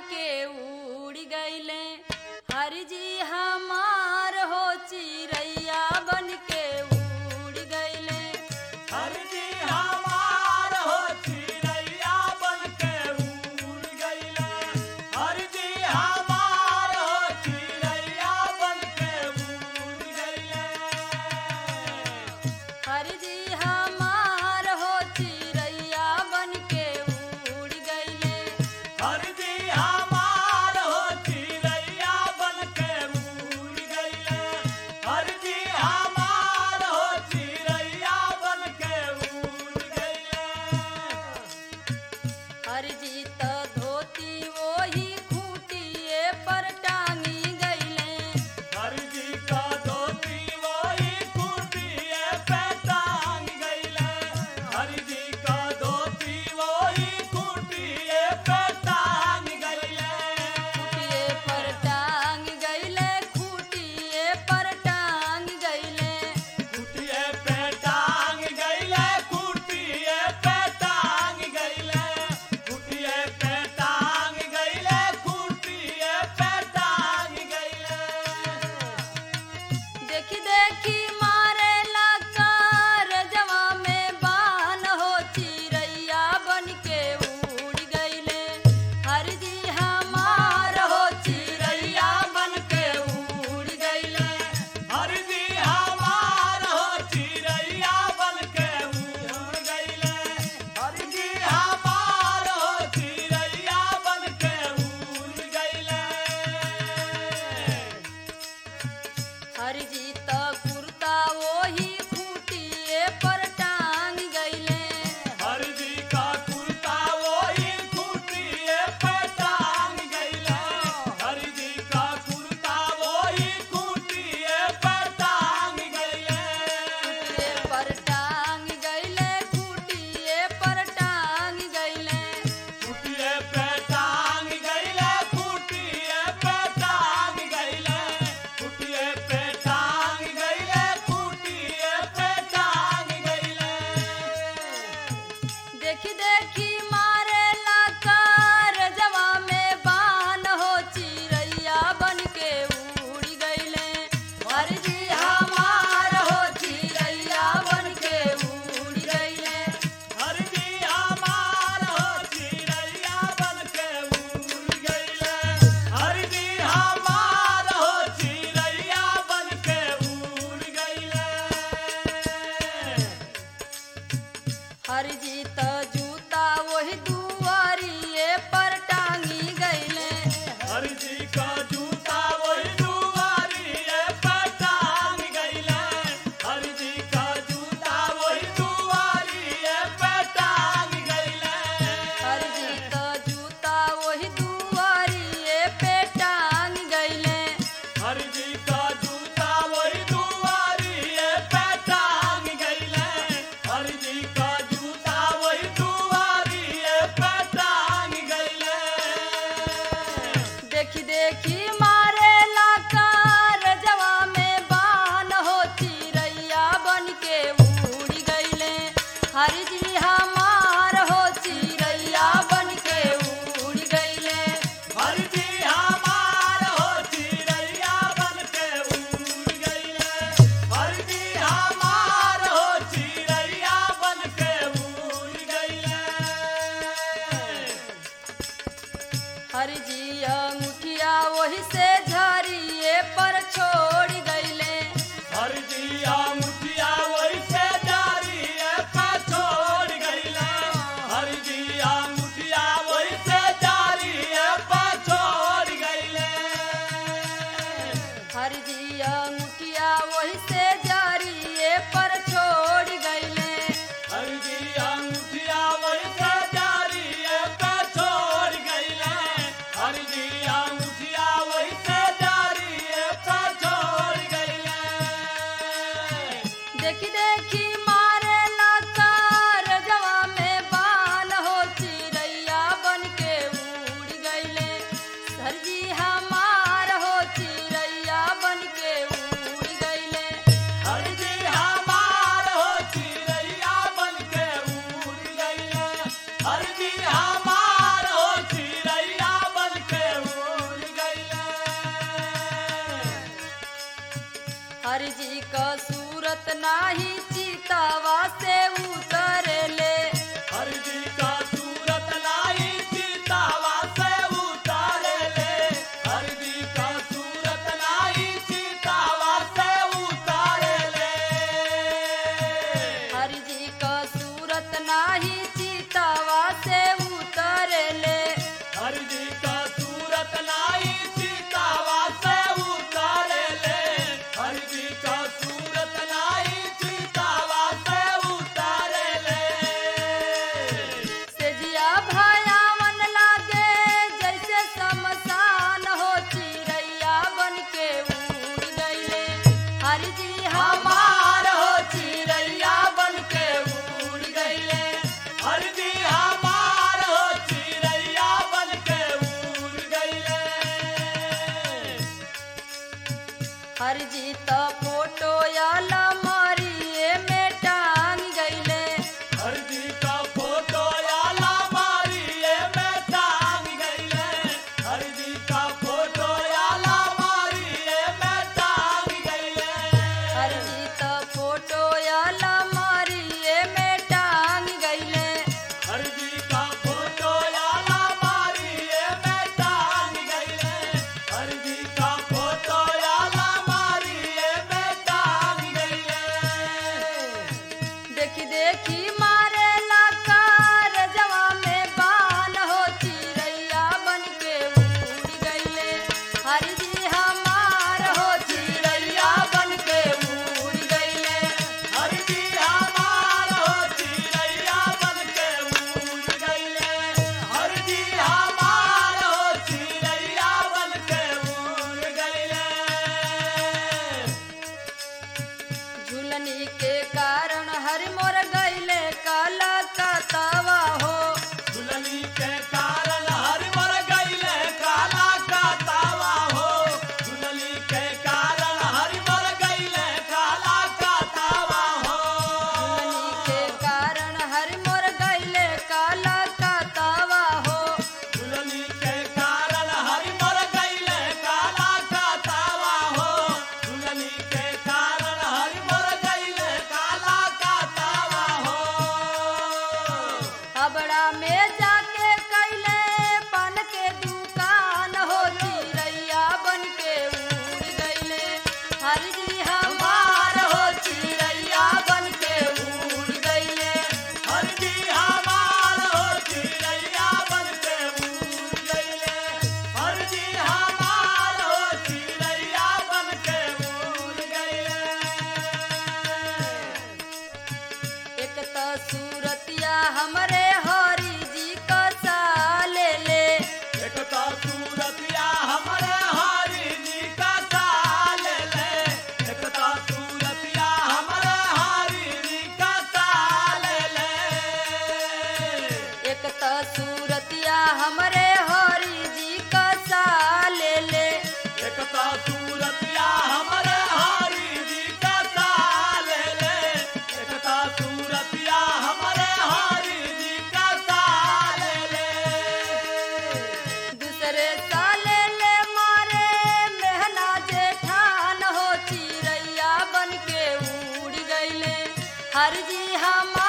के उड़ गईले हरि जी हमार हो चिड़ैया बन के उड़ गईले हर जी हमार हो चिड़ैया बन के उड़ गइले हर जी हमार हो चिड़ैया बन के उड़ गइले हरि जी हमार हो चिड़ैया बन के उड़ गईले हर जी हमार हो चिड़ैया बन के उड़ गइले हर जी हमार हो चिड़ैया बन के उड़ गइले हरि जी त धोती वही खूटिए पर टांगी गईले हर जी का धोती वही कुटिए पे टांग गइले हर जी का धोती वही कुटिए पे टांग गइले खूटिए पर टांग गईले खूटिए पर टांग गईले कुटिए पे टांग गइले कुटिए पे टांग गइले कुटिए पे टांग गइले कुटिए पे टांग गइले देखी देखी मारे लकार जवा में बान हो चिड़ैया बन के उड़ गईले हर जी हमार हो चिड़ैया बन के उड़ गईले हर जी हमार हो चिड़ैया बन के उड़ गइले हर जी हमार हो चिड़ैया बन के उड़ गइले हर जी त कुर्ता वही खूटिए पर टांग गईले हर जी का कुर्ता वही कुटिए पे टांग गइले हर जी का कुर्ता वही कुटिए पे टांग गइले खूटिए पर टांग गईले खूटिए पर टांग गईले कुटिए पे टांग गइले कुटिए पे टांग गइले कुटिए पे टांग गइले कुटिए पे टांग गइले देखी देखी मारे लकार जवा में बान हो चिड़ैया बन के उड़ गईले हर जी हमार हो चिड़ैया बन के उड़ गईले हर जी हमार हो चिड़ैया बन के उड़ गइले हर जी हमार हो चिड़ैया बन के उड़ गइले हर जी त जूता वही दुआरिए पर टांगी गईले हर जी का जूता वही दुआरिए पे टांग गइले हर जी का जूता वही दुआरिए पे टांग गइले हर जी त जूता वही दुआरिए पे टांग गईले हर जी का जूता वही दुआरिए पे टांग गइले हर जी का जूता वही दुआरिए पे टांग गइले देखी देखी मारे लाकार जवा में बान हो चिड़ैया बन के उड़ गईले हर जी हमार हो चिड़ैया बन के उड़ गईले हर जी हमार हो चिड़ैया बन के उड़ गइले हर जी हमार हो चिड़ैया बन के उड़ गइले हर जी अंगूठिया वही से झरिए पर छोड़ गईले हर जी मुठिया वैसे जारी है पे छोड़ गइले हर जी मुठिया वैसे जारी है पे छोड़ गइले हर जी अंगूठिया वही से झरिए पर छोड़ गईले हर जी मुठिया वैसे जारी है पे छोड़ गइले हर जी मुठिया वैसे जारी है पे छोड़ गइले देखी देखी मारे लकार जवा में बान हो चिड़ैया बन के उड़ गईले सर जी हमार हो चिड़ैया बन के उड़ गईले हर जी हर जी हमार हो चिड़ैया बन के नाही चितावा से उतरले हरि जी का सूरत लाई चितावा से उतारे ले हरि जी का सूरत लाई चितावा से उतारे ले हरि जी का सूरत नाही चितावा से उतरले हरि जी का सूरत लाई चितावा से उतारे ले हरि जी का सूरत लाई चितावा से उतारे ले सेजिया भयावन लागे जैसे शमशान हो चिड़ैया बन के उड़ गईले हरि जी हमार हो चिड़ैया बन के उड़ गईले हर जी हमार हो चिड़ैया बन के उड़ गईले हरि जी त फोटो अलमारिए में टांग गईले हर जी का फोटो याला मारिए में टांग गईले हर जी का फोटो याला मारिए में टांग गईले हरि जी त फोटो अलमारिए में टांग गईले हर जी का फोटो याला मारिए में टांग गईले हर जी का फोटो याला मारिए में टांग गईले देखी देखी मारे कार जवा में बान हो चिड़ैया बन के उड़ गईले हरि जी हमार हो चिड़ैया बन के उड़ गईले हर जी हमार हो चिड़ैया बन के उड़ गईले हर जी हमार हो चिड़ैया बन के उड़ गईले झुलनी के कारण हर मोर गईले काला कतवा हो दुल्हनी के कारण हर मर गईले काला का तावा हो दुल्हनी के कारण हर मर गईले काला का तावा हो झुलनी के कारण हर मोर गईले काला कतवा हो दुल्हनी के कारण हर मर गईले काला का तावा हो दुल्हनी के कारण हर मर गईले काला का तावा हो हबड़ा में जाके कैले पान के दुकान हो चिड़ैया बन के उड़ गईले हरि जी हमार हो चिड़ैया बन के उड़ गईले हर जी हमार हो चिड़ैया बन के उड़ गईले हर जी हमार हो चिड़ैया बन के उड़ गईले एक तो सूरतिया हमरे हरि जी का साले ले एक तो सूरतिया हमरे हरि जी का साल ले एक तो सूरतिया हमरे हरि जी का साल ले एक तो सूरतिया हमरे हरि जी का साले ले एक तो सूरतिया हमरे हरि जी का साल ले एक तो सूरतिया हमरे हरि जी का साल ले दूसरे साले ले मारे मेहना जेठान हो चिड़ैया बन के उड़ गईले हर जी हम